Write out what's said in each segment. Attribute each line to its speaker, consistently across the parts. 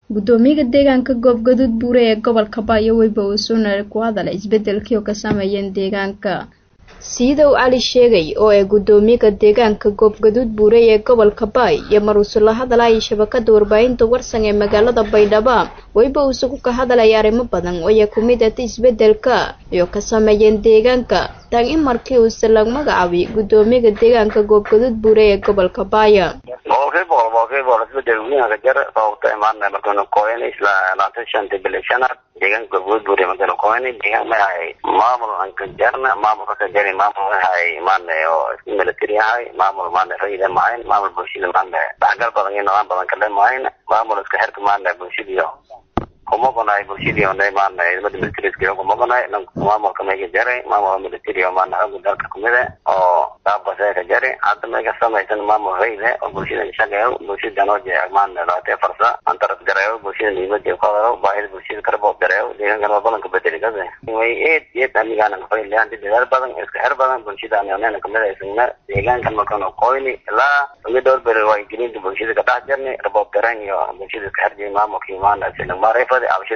Speaker 1: gudoomiyaha deegaanka goobgaduud buure ee gobolka baayo weyba uu suunare ku hadalay isbedelkii oo ka sameeyeen deegaanka siidow cali sheegay oo ee gudoomiyaha deegaanka goobgaduud buure ee gobolka baay iyo maruusu la hadalaya shabakada warbaahinta warsan ee magaalada baydhabo weyba uusugu ka hadalaya arrimo badan oo ay ku mid ata isbedelka iyo ka sameeyeen deegaanka tan in markii uuse lag magacaabay gudoomiyaha deegaanka goobgaduud buure ee gobolka baaya
Speaker 2: boqolkiiba boqol boqolkiiba boqol isbedel weyn ka jira sababta imaana markaynu kooyana isla labaatan shanta bil shanaad deegaanka goobgaduud buure markaynu kooyana deegaan ma ahay maamul aan ka jarna maamul ka jari maamul ahay maana oo isku military ahay maamul maana rayida maahayn maamul bulshada maana dhaxgal badan iyo nidaam badan kale maahayn maamul iska xirka maana bulshadiyo kuma gonaay bulshadii onay maana ciidamada militariska kuma gonaay maamulka mayga jaray maamul military oo maana xooga dalka kumida oo daabase ka jari hadda mayga samaysan maamul rayde oo bulshada shaqeeyo bulshada noo jeeya maana labaatee farsa antaras gareeyo bulshada niimada ku hadalo baahida bulshada karaboob gareeyo deegaankan waa balanka bedeli kase way eed eed anigaana kafayli hanti dadaal badan iska xir badan bulshada anonena kamida isagna deegaankan markanu qoyni ilaa uga dhowr beri waa gelinta bulshada ka dhex jarni raboob garan iyo bulshada iska xirjay maamulkii maana sina maarif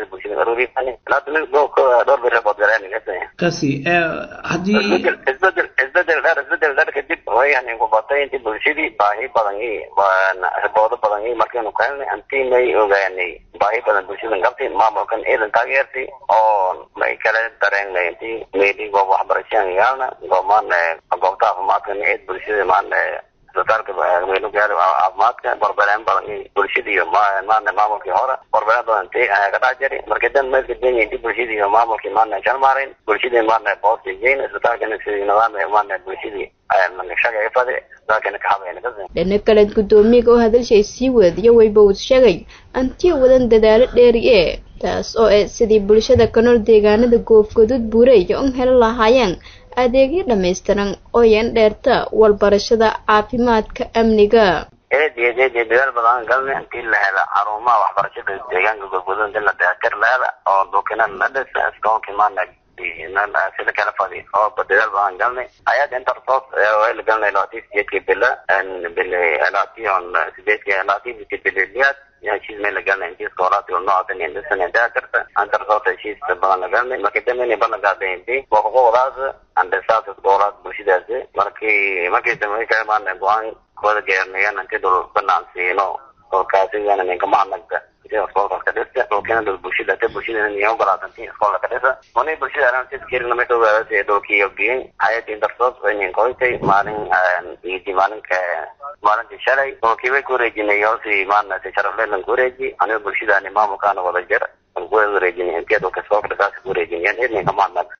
Speaker 3: kasi haddii
Speaker 2: isbedel isbedel dheer isbedel dheer kadib wayan kubatay inti bulshadii baahi badan i riboodo badan i markaynu ka helnay anti may ogaanay baahi badan bulshadan qabtay maamulkan ciidan taageertay oo may kala dareenay inti meeli goob waxbarashaan yaalna goomaan goobta caafimaadkan eed bulshada maana isbitaalka weynu gaari caafimaadka barbareen badan bulshada iyo maana maamulkii hore barbareen badan ti ka dhex jari marka dan meelka denya inti bulshada iyo maamulkii maana shalmaarin bulshadii maana boosti geyn isbitaalkana sidii nidaam maana bulshadii shaqay fadi isbitaalkana ka habayna
Speaker 1: dhina kaleed gudoomiyaga oo hadalshay sii wadiyo weyba uu sheegay antii wadan dadaalo dheeri ee taas oo ee sidii bulshada ka nool deegaanada goofgaduud buureeya un heli lahaayeen adeegyo dhamaystiran oo yan dheerta walbarashada caafimaadka amniga
Speaker 2: eed iyo eed iyo dadaal badan galnay intii la hela xarumaha waxbarashada deegaanka goobgaduud intii la dayactir la hela oo dhulkina la dhisa iskoonkii maana sida kala fadi oo dadaal badan galnay ayada intersos way la galnay labaatan sideedkii bila bili labaatan sideedkii labaatan bisi bililiyaad heshiis may la galnay intii iskoolaadka oo noocan indhisan dayactirta intersos heshiis badan la galnay markii dambe inay balan qaaday intii boqoqodaas andhisaas iskoolaad bulshadaasi markii markii dambe kale maana go-aan kooda geernayan intii dhul banaan siino dhulkaasigan ninkama anagta iskoolkaas ka dhista dhulkina dhul bulshada ta bulshada niyo ogolaatantay iskoolka ka dhisa mani bulshada arantiskirina may ogaadasay dhulkii ogiyey hayadii intersos waynin koytay maalin iidi maalinka maalintii shalay dhulkii way ku wareejinay hoosi maana si sharafleelan ku wareeji aniga bulshadaani maamulkaana wada jir ku wareejinay intii dhulka iskoolka dhisaasi ku wareejinayaan idninka ma anag